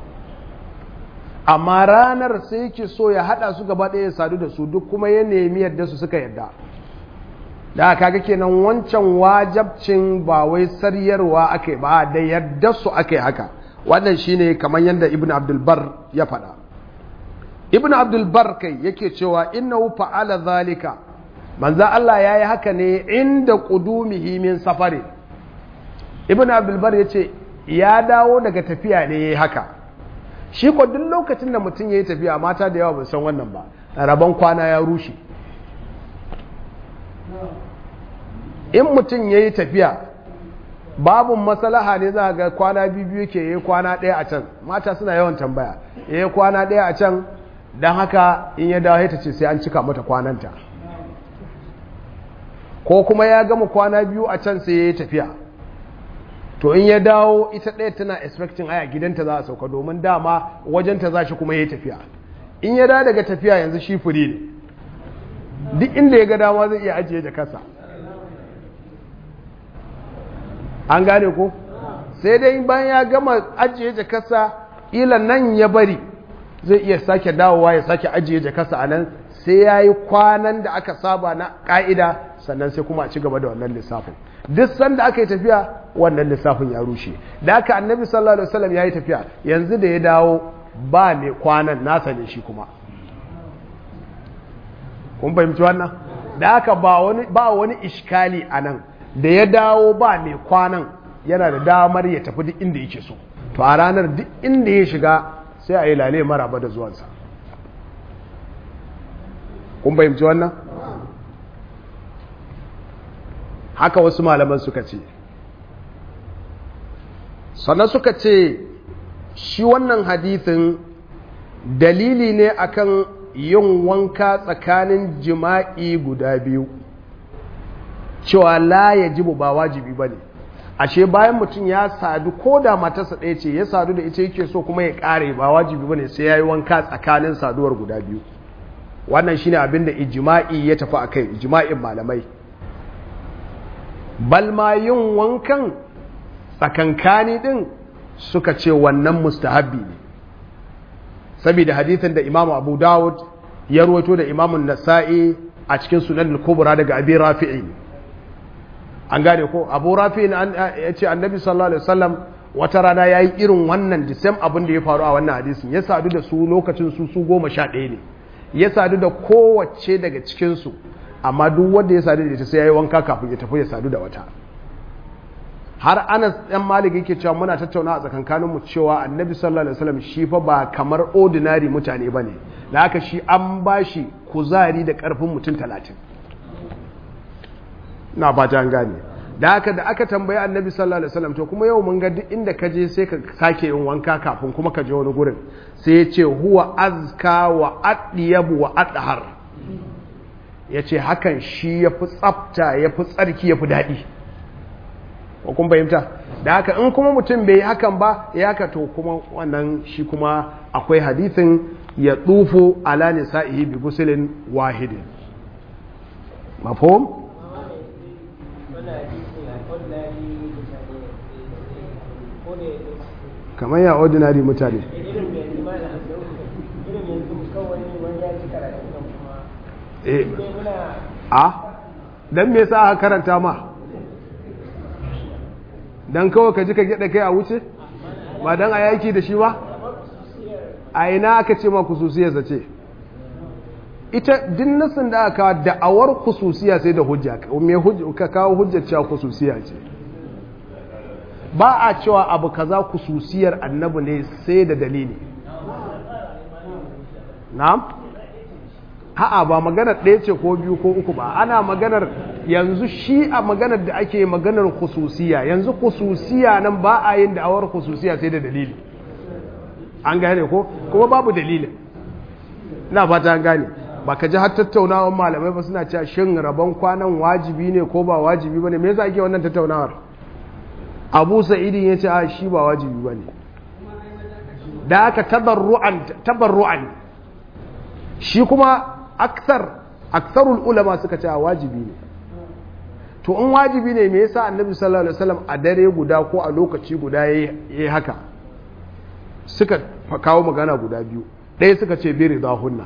amma ranar sai yake so ya haɗa su gaba ɗaya sadu da su duk kuma ya nemi yadda su suka yadda da kaga kenan wancan wajabcin ba wai saryarwa ake ba da yadda su ake haka wannan shine kamar yadda ibn abdulbar ya faɗa ibn abdulbar kai yake cewa innahu fa'ala zalika manzo Allah yayi haka ne inda qudumihi min safari ibn abdulbar yace ya dawo daga tafiya ne yayi haka shi ko duk lokacin da mutum yayi tafiya mata da yawa ba san wannan ba rabon kwana ya rushe in mutum ya yi tafiya babun masalaha ne za ga kwana biyu ke yi kwana ɗaya a can mata suna yawan tambaya ya yi kwana ɗaya a can don haka in ya dawo ta ce sai an cika mata kwananta ko kuma ya gama kwana biyu a can sai ya yi tafiya to in ya dawo ita ɗaya tana expecting aya gidanta za a sauka domin dama wajenta za shi kuma ya yi tafiya in ya dawo daga tafiya yanzu shi fure ne duk inda ya ga dama zai iya ajiye jakarsa an gane ko sai dai bayan ya gama ajiye jakarsa ila nan ya bari zai iya sake dawowa ya sake ajiye jakarsa a nan sai ya yi kwanan da aka saba na ƙa'ida sannan sai kuma a ci gaba da wannan lissafin duk sanda aka yi tafiya wannan lissafin ya rushe da aka annabi sallallahu alaihi wasallam ya yi tafiya yanzu da ya dawo ba mai kwanan nasa ne shi kuma kun fahimci wannan da aka ba wani ba wani iskali a nan da ya dawo ba mai kwanan yana da damar ya tafi duk inda yake so to a ranar duk inda ya shiga sai a yi lale maraba da zuwansa kun fahimci wannan haka wasu malaman suka ce sannan suka ce shi wannan hadithin dalili ne akan yin wanka tsakanin jima'i guda biyu cewa la ya jibu ba wajibi ba ne ashe bayan mutum ya sadu ko da matarsa ɗaya ce ya sadu da ita yake so kuma ya ƙare ba wajibi ba ne sai ya yi wanka tsakanin saduwar guda biyu wannan shine abin da ijima'i ya tafi a kai ijima'in malamai balma yin wankan tsakankani ɗin suka ce wannan mustahabbi ne saboda hadithin da imamu abu dawud ya ruwaito da imamun nasa'i a cikin sunan kubra daga abi rafi'i an gane ko abu rafi'i ya ce annabi sallallahu alaihi wasallam wata rana ya yi irin wannan disam abin da ya faru a wannan hadisin ya sadu da su lokacin su su goma sha ɗaya ne ya sadu da kowace daga cikinsu amma duk wanda ya sadu da ita sai ya yi wanka kafin ya tafi ya sadu da wata har anas ɗan malik yake cewa muna tattauna a tsakankaninmu cewa annabi sallallahu alaihi wasallam shi fa ba kamar ordinary mutane ba ne da haka shi an ba shi kuzari da ƙarfin mutum talatin na fata an gane da haka da aka tambayi annabi sallallahu alaihi wasallam to kuma yau mun ga duk inda ka je sai ka sake yin wanka kafin kuma ka je wani gurin sai ya ce huwa azka wa adyabu wa adhar ya ce hakan shi ya fi tsafta ya fi tsarki ya fi daɗi ko kun fahimta da haka in kuma mutum bai yi hakan ba ya haka to kuma wannan shi kuma akwai hadithin ya tsufu ala nisa'ihi bi gusulin wahidin mafhum kamar ya ordinary mutane a don me yasa aka karanta ma don kawai ka ji ka gyaɗa kai a wuce ba don a yaki da shi ba a ina aka ce ma kususiyarsa ce ita din nasin da aka da'awar kususiya sai da hujja ka kawo hujjar cewa kususiya ce ba a cewa abu kaza kususiyar annabi ne sai da dalili na'am ha'a ba maganar ɗaya ce ko biyu ko uku ba ana maganar yanzu shi a maganar da ake maganar kususiya yanzu kususiya nan ba a yin da'awar kususiya sai da dalili an gane ko kuma babu dalilin na fata an gane ba ka ji har tattaunawar malamai ba suna cewa shin rabon kwanan wajibi ne ko ba wajibi ba ne me yasa ake wannan tattaunawar abu sa'idin ya ce a shi ba wajibi ba ne da aka tabarru'an shi kuma aksar aksarul ulama suka ce a wajibi ne to in wajibi ne me yasa annabi sallallahu alaihi wasallam a dare guda ko a lokaci guda yayi haka suka kawo magana guda biyu ɗaya suka ce biri da hunna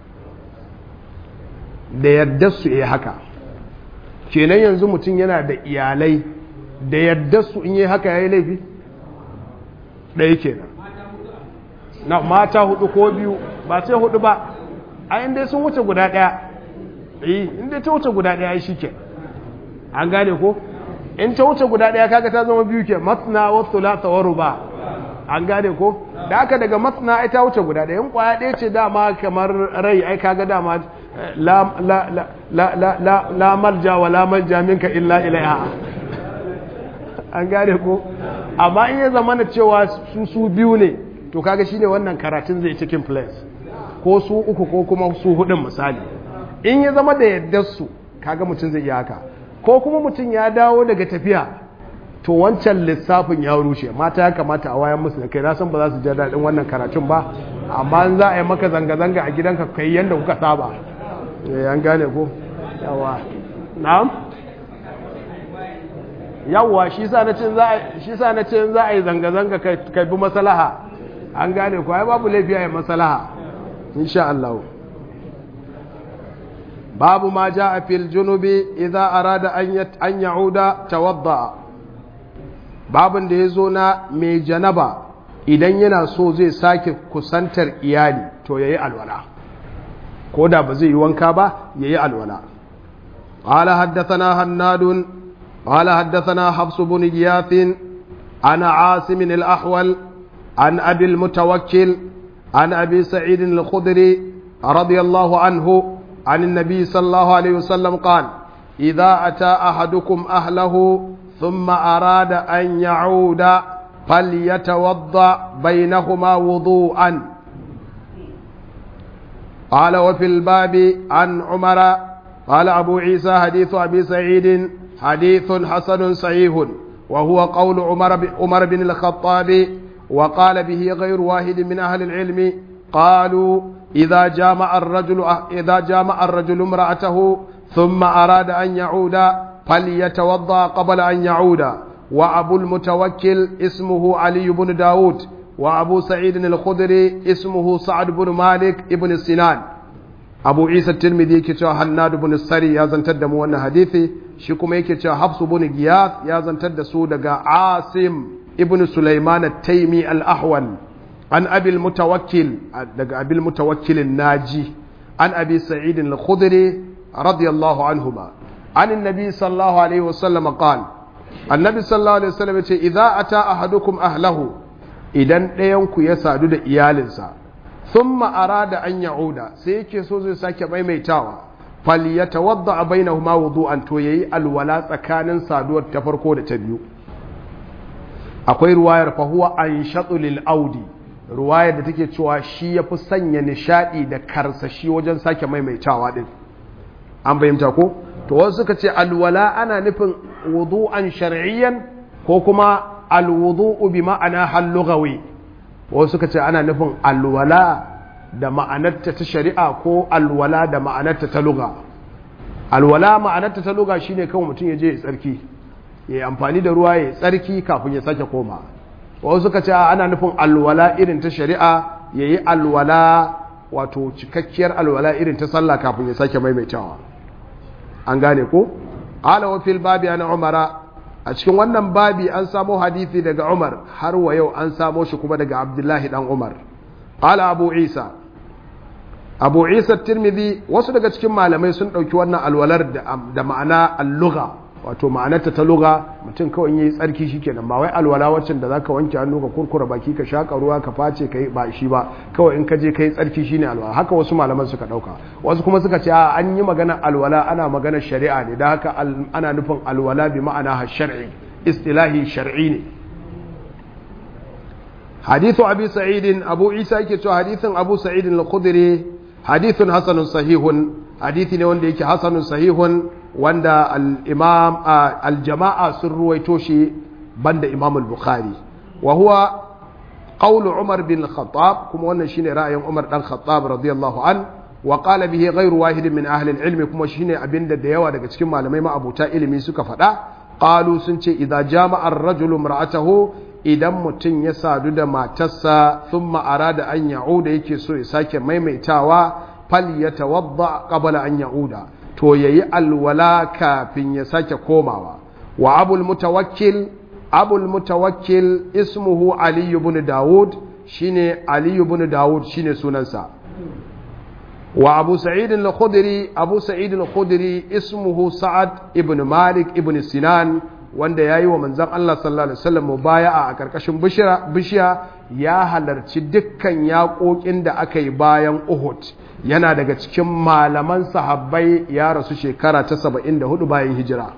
da yadda su yi haka kenan yanzu mutum yana da iyalai da yadda su in yi haka ya yi laifi ɗaya kenan na mata hudu ko biyu ba sai hudu ba a inda sun wuce guda ɗaya yi inda ta wuce guda ɗaya shi ke an gane ko in ta wuce guda ɗaya kaga ta zama biyu ke matsina wasu lata waru ba an gane ko da aka daga matsina ai ta wuce guda ɗaya in kwaya ɗaya ce dama kamar rai ai kaga dama la malja wa la malja minka illa ilaiha an gane ko amma in ya zama na cewa su su biyu ne to kaga shine wannan karatun zai cikin place ko su uku ko kuma su hudun misali in ya zama da yaddar su kaga mutum zai iya haka ko kuma mutum ya dawo daga tafiya to wancan lissafin ya rushe mata ya kamata a wayan musu da kai na san ba za su ji daɗin wannan karatun ba amma in za a yi maka zanga-zanga a gidanka kai yadda kuka saba an gane ko yawa na'am yawa shi sa na ce za a yi zanga-zanga kai bi masalaha an gane ko ai babu laifi a yi masalaha insha Allah babu ma ja a fil junubi idan arada an ya'uda tawadda babin da ya zo na mai janaba idan yana so zai sake kusantar iyali to yayi alwala ko da ba zai yi wanka ba yayi alwala قال حدثنا هناد قال حدثنا حفص بن غياث عن عاصم الأحول عن أبي المتوكل عن أبي سعيد الخدري رضي الله عنه عن النبي صلى الله عليه وسلم قال إذا أتى أحدكم أهله ثم أراد أن يعود فليتوضأ بينهما وضوءا قال وفي الباب عن عمر قال أبو عيسى حديث أبي سعيد حديث حسن صحيح وهو قول عمر عمر بن الخطاب وقال به غير واحد من أهل العلم قالوا إذا جامع الرجل إذا جامع الرجل امرأته ثم أراد أن يعود فليتوضأ قبل أن يعود وأبو المتوكل اسمه علي بن داود وأبو سعيد الخدري اسمه سعد بن مالك ابن سنان abu isa tirmidhi yake cewa hannadu bin sari ya zantar da mu wannan hadithi shi kuma yake cewa hafsu bin giyas ya zantar da su daga asim ibn sulaiman at-taymi al-ahwal an abil mutawakkil daga abil mutawakkil naji an abi sa'id al-khudri radiyallahu anhuma an annabi sallallahu alaihi wasallam qala annabi sallallahu alaihi wasallam yace idza ata ahadukum ahlahu idan ɗayan ku ya sadu da iyalinsa thumma arada an ya'uda sai yake so zai sake maimaitawa falyatawadda bainahuma wudu'an to yayi alwala tsakanin saduwar ta farko da ta biyu akwai ruwayar fa huwa anshatu lil audi ruwayar da take cewa shi yafi sanya nishadi da karsashi wajen sake maimaitawa din an bayyanta ko to wasu suka ce alwala ana nufin wudu'an shar'iyyan ko kuma alwudu'u bi ma'ana hal lughawi wasu suka ce ana nufin alwala da ma'anarta ta shari'a ko alwala da ma'anarta ta luga alwala ma'anarta ta luga shine kawai mutum ya je ya tsarki ya yi amfani da ruwa ya tsarki kafin ya sake koma wasu suka ce ana nufin alwala irin ta shari'a ya yi alwala wato cikakkiyar alwala irin ta sallah kafin ya sake maimaitawa an gane ko ala wa fil babi ana umara a cikin wannan babi an samo hadisi daga umar har wa yau an samo shi kuma daga abdullahi dan umar ala abu isa abu isa tirmidhi wasu daga cikin malamai sun ɗauki wannan alwalar da ma'ana alluga wato ma'anarta ta luga mutum kawai yayi tsarki shikenan ba wai alwala waccan da zaka wanke hannu ka kurkura baki ka shaka ruwa ka face kai ba shi ba kawai in ka je kai tsarki shine alwala haka wasu malaman suka dauka wasu kuma suka ce a an yi magana alwala ana magana shari'a ne da haka ana nufin alwala bi ma'ana shar'i istilahi shar'i ne hadithu abi sa'id abu isa yake cewa hadithin abu sa'id al-khudri hadithun hasanun sahihun hadithi ne wanda yake hasanun sahihun wanda al-imam al-jama'a sun ruwaito shi banda imam al-bukhari wa huwa qawl umar bin al-khattab kuma wannan shine ra'ayin umar dan khattab radiyallahu an wa qala bihi ghayru wahid min ahli al-ilm kuma shine abinda da yawa daga cikin malamai ma'abuta ilimi suka faɗa qalu sun ce idza jama'a ar-rajulu imra'atahu idan mutum ya sadu da matarsa thumma arada an ya'uda yake so ya sake maimaitawa fal yatawadda qabla an ya'uda to yayi alwala kafin ya sake komawa wa abul mutawakkil abul mutawakkil ismuhu ali ibn daud shine ali ibn daud shine sunansa wa abu sa'id al-khudri abu sa'id al-khudri ismuhu sa'ad ibn malik ibn sinan wanda yayi wa manzon Allah sallallahu alaihi wasallam mubaya'a a karkashin bishiya ya halarci dukkan yaƙoƙin da aka yi bayan Uhud yana daga cikin malaman sahabbai ya rasu shekara ta 74 bayan hijira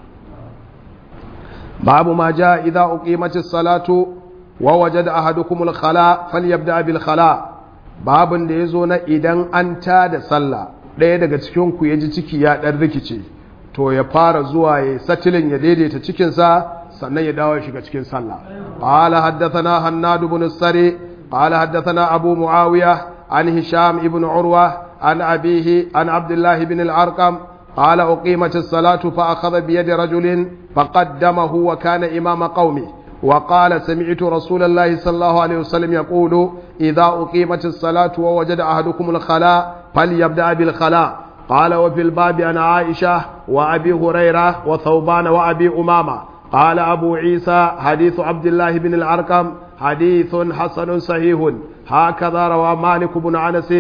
babu ma ja idza uqimatis salatu wa wajada ahadukumul khala falyabda bil khala babun da yazo na idan an ta da sallah ɗaya daga cikin ku yaji ciki ya dan rikice to ya fara zuwa ya satilin ya daidaita cikin sa sannan ya dawo shiga cikin sallah qala haddathana hannad ibn sari qala haddathana abu muawiya an hisham ibn urwa عن أبيه عن عبد الله بن الأرقم قال أقيمت الصلاة فأخذ بيد رجل فقدمه وكان إمام قومه وقال سمعت رسول الله صلى الله عليه وسلم يقول إذا أقيمت الصلاة ووجد أحدكم الخلاء فليبدأ بالخلاء قال وفي الباب عن عائشة وأبي هريرة وثوبان وأبي أمامة قال أبو عيسى حديث عبد الله بن الأرقم حديث حسن صحيح هكذا روى مالك بن انس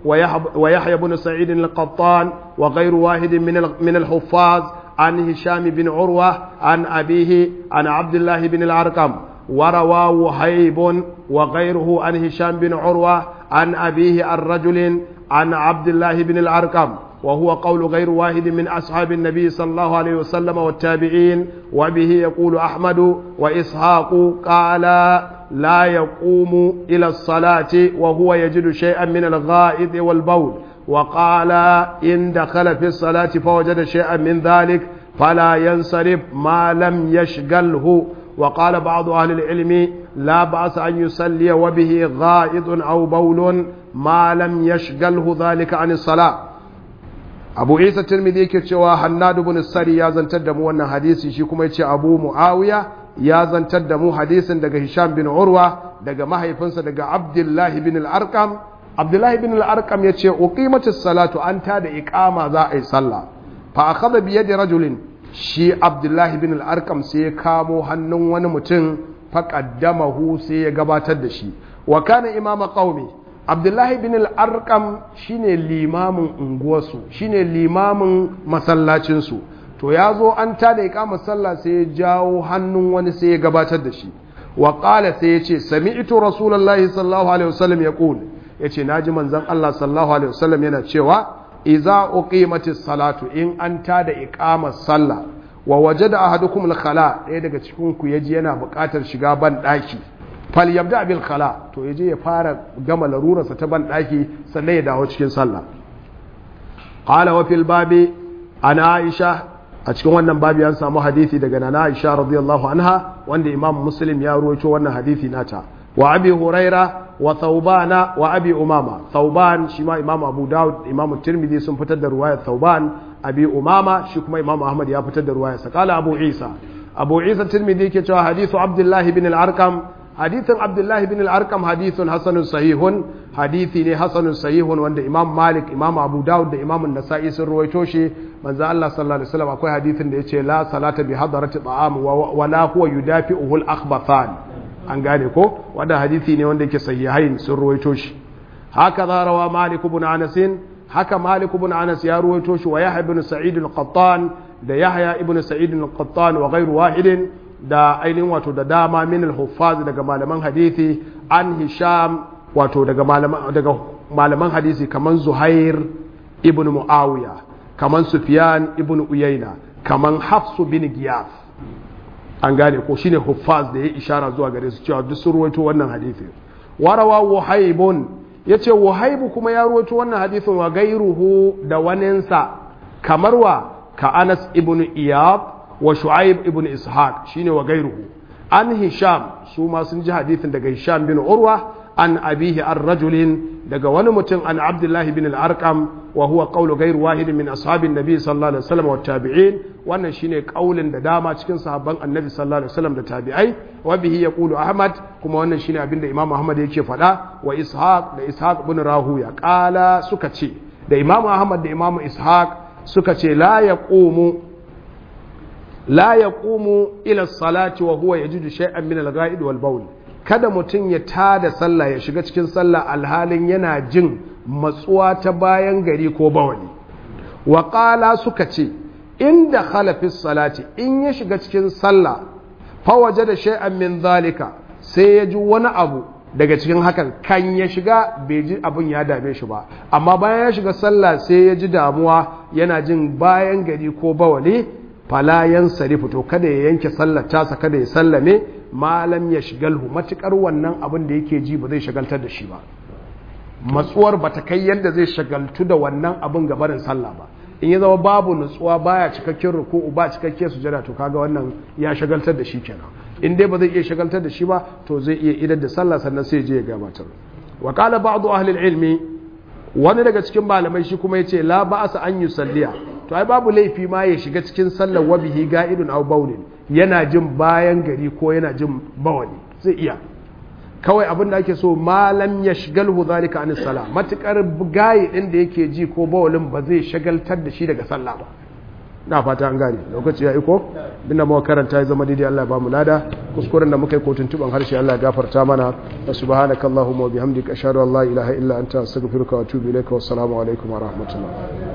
ويحيى بن سعيد القطان وغير واحد من من الحفاظ عن هشام بن عروه عن ابيه عن عبد الله بن الارقم وروى وهيب وغيره عن هشام بن عروه عن ابيه عن رجل عن عبد الله بن الارقم وهو قول غير واحد من أصحاب النبي صلى الله عليه وسلم والتابعين وبه يقول أحمد وإسحاق قال لا يقوم إلى الصلاة وهو يجد شيئا من الغائط والبول وقال إن دخل في الصلاة فوجد شيئا من ذلك فلا ينصرف ما لم يشغله وقال بعض أهل العلم لا بأس أن يصلي وبه غائط أو بول ما لم يشغله ذلك عن الصلاة abu isa tirmidhi yake cewa hannadu bin sari ya zantar da mu wannan hadisi shi kuma yace abu muawiya ya zantar da mu hadisin daga hisham bin urwa daga mahaifinsa daga abdullahi bin al-arqam abdullahi bin al-arqam yace uqimatis salatu an ta da iqama za a yi sallah fa akhadha bi yadi rajulin shi abdullahi bin al-arqam sai ya kamo hannun wani mutum faqaddamahu sai ya gabatar da shi wa kana imama qaumi abdullahi bin al-arqam shine limamin unguwarsu shine limamin masallacinsu to ya zo an tada iqamar sallah sai ya jawo hannun wani sai ya gabatar da shi wa qala sai ya ce sami'tu rasulullahi sallallahu alaihi wasallam yaqul yace naji manzon Allah sallallahu alaihi wasallam yana cewa idza uqimatis salatu in an tada iqamar sallah wa wajada ahadukum al-khala ɗaya daga cikin ku yaji yana buƙatar shiga ban daki fal yabda bil khala to yaje ya fara gama larurarsa ta ban daki sannan ya dawo cikin sallah qala wa fil babi ana aisha a cikin wannan babi an samu hadisi daga nana aisha radiyallahu anha wanda imam muslim ya ruwaito wannan hadisi nata wa abi huraira wa thawbana wa abi umama thawban shi ma imam abu daud imam tirmidhi sun fitar da ruwayar thawban abi umama shi kuma imam ahmad ya fitar da ruwayar sa kala abu isa abu isa tirmidhi ke cewa hadithu abdullahi bin al-arqam hadithin abdullahi bin al-arqam hadithun hasanun sahihun hadithi ne hasanun sahihun wanda imam malik imam abu daud da imam nasa'i sun ruwaito shi manzo Allah sallallahu alaihi wasallam akwai hadithin da yace la salata bi hadarati ta'am wa la huwa yudafi'uhu al-akhbathan an gane ko wanda hadithi ne wanda yake sahihain sun ruwaito shi haka za rawa malik ibn anas haka malik ibn anas ya ruwaito shi wa yahya ibn sa'id al-qattan da yahya ibn sa'id al-qattan wa ghayru wahidin da ainihin wato da dama min al-huffaz daga malaman hadisi an hisham wato daga malaman daga malaman hadisi kaman zuhair ibn muawiya kaman sufyan ibn uyayna kaman hafsu bin giyas an gane ko shine huffaz da ya ishara zuwa gare su cewa duk sun ruwaito wannan hadisi warawa wahaibun yace wahaibu kuma ya ruwaito wannan hadisin wa gairuhu da waninsa kamar wa ka anas ibn iyab wa shu'aib ibn ishaq shine wa gairuhu an hisham su ma sun ji hadithin daga hisham bin urwa an abihi an rajulin daga wani mutum an abdullahi bin al-arqam wa huwa qawlu ghayr wahid min ashabin nabi sallallahu alaihi wasallam wa tabi'in wannan shine kaulin da dama cikin sahabban annabi sallallahu alaihi wasallam da tabi'ai wa bihi yaqulu ahmad kuma wannan shine abin da imam ahmad yake faɗa wa ishaq da ishaq ibn rahuya qala suka ce da imam ahmad da imam ishaq suka ce la yaqumu la yaqumu ila salati wa huwa yajidu shay'an min al-ghaid wal bawl kada mutum ya tada sallah ya shiga cikin sallah alhalin yana jin matsuwa ta bayan gari ko bawali wa qala suka ce inda khalafis salati in ya shiga cikin sallah fa wajada shay'an min zalika sai ya ji wani abu daga cikin hakan kan ya shiga bai ji abin ya dame shi ba amma bayan ya shiga sallah sai ya ji damuwa yana jin bayan gari ko bawali falayan sarifu to kada ya yanke sallar tasa kada ya sallame malam ya shigalhu matukar wannan abin da yake ji ba zai shagaltar da shi ba matsuwar ba ta kai yadda zai shagaltu da wannan abin gabarin sallah ba in ya zama babu nutsuwa baya cikakken ruku'u ba cikakken sujada to kaga wannan ya shagaltar da shi kenan in dai ba zai iya shagaltar da shi ba to zai iya idar da sallah sannan sai je ya gabatar wa qala ba'du ahli ilmi wani daga cikin malamai shi kuma yace la ba'asa an yusalliya to ai babu laifi ma ya shiga cikin sallar wabihi ga'idun aw baulin yana jin bayan gari ko yana jin bawali zai iya kawai abin da ake so malam ya shigalhu zalika anis sala matukar gayi din da yake ji ko bawalin ba zai shagaltar da shi daga sallah ba na fata an gane lokaci ya iko binda muka karanta ya zama daidai Allah ya bamu lada kuskuren da muka yi kotun tuban harshe Allah ya gafarta mana wa subhanakallahumma wa bihamdika ashhadu an la ilaha illa anta astaghfiruka wa atubu ilaika wassalamu alaikum wa rahmatullah